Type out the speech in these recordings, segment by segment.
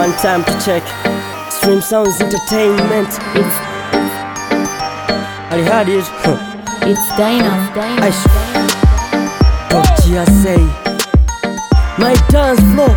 One time to check. Stream Sounds Entertainment. It's Ali Hadid. it's Dynam. Dynam. Aish. What you say? My dance floor.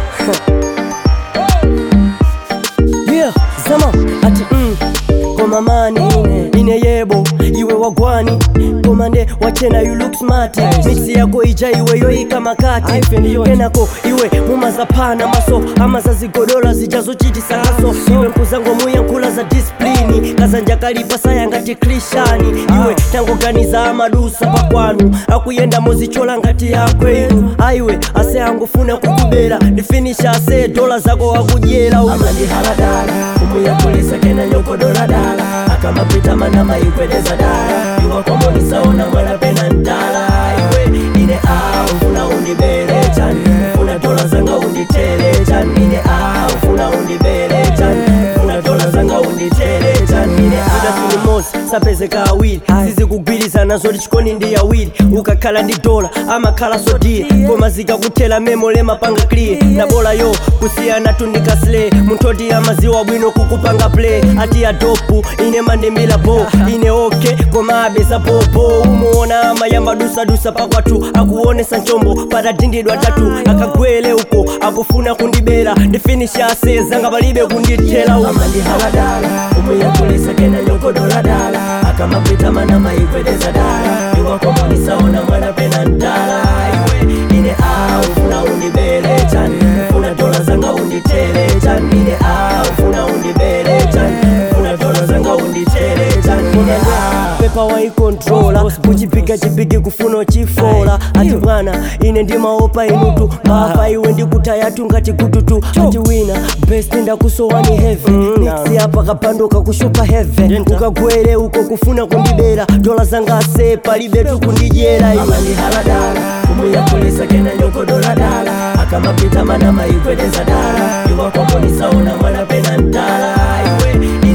yeah, zama ati mm. Koma mani ine, ine yebo iwe wagwani komande wachena you look smart mixi yako ija iwe yoika makati kenako iwe mumazapana maso ama za zigodola zijazochitisa kaso iwe nkuzango muya nkula za disiplini kazanja kalipa saya ngati krishani iwe tangoganiza amadusa pakwanu akuyenda mozichola ngati yakwenu aiwe ase angufuna kukubera ndifinisha ase dola zako akudyera amandihaladala umuyakulisa kena nyokodoladala akamapita manama ikwedeza dala iwakomonisaona mwela pena ndala iwe ine a ufuna undibele chani ufuna dola zanga unditele chani ine a ufuna undibele chani ufuna dola zanga unditele chani ine a mosi sapezeka awiri sizikugwirizana zoti chikoni ndi awiri ukakhala ndi dola amakhala sodiye koma zikakuthera memole mapanga clear na bola yo kusiyana tundikasile munthu oti amaziwa bwino kukupanga play ati adopu ine mandimila bo ine okay koma abeza bobo umuona amayamba dusadusa pakwathu akuonesa nchombo patadindidwa tatu akagwele uko akufuna kundibera ndifinisha ase zanga palibe kundithela uko amandihaladala umuyakulisa kena nyokodoladala akamapita manama ikwedeza dala iwakomonisaona mwana pena ndala iwe ine a ufuna undibele chani ufuna dola zanga unditele chani ine a ufuna undibele chani ufuna dola zanga unditele chani ine a pepa waikontrola kuchipiga chipigi kufuna uchifola ati bwana ine ndimaopa inutu maafa iwe ndikutayatu ngati kututu ati wina best ndakusowani heve mixi apa kapanduka kushupa heve ukagwere uko kufuna kundibera dola zanga ase palibe tukundidyera iwe amandihaladala umuyakulisa kena nyokodoladala akamapita manama ikwedeza dala iwakomonisaona mwana pena ndala iwe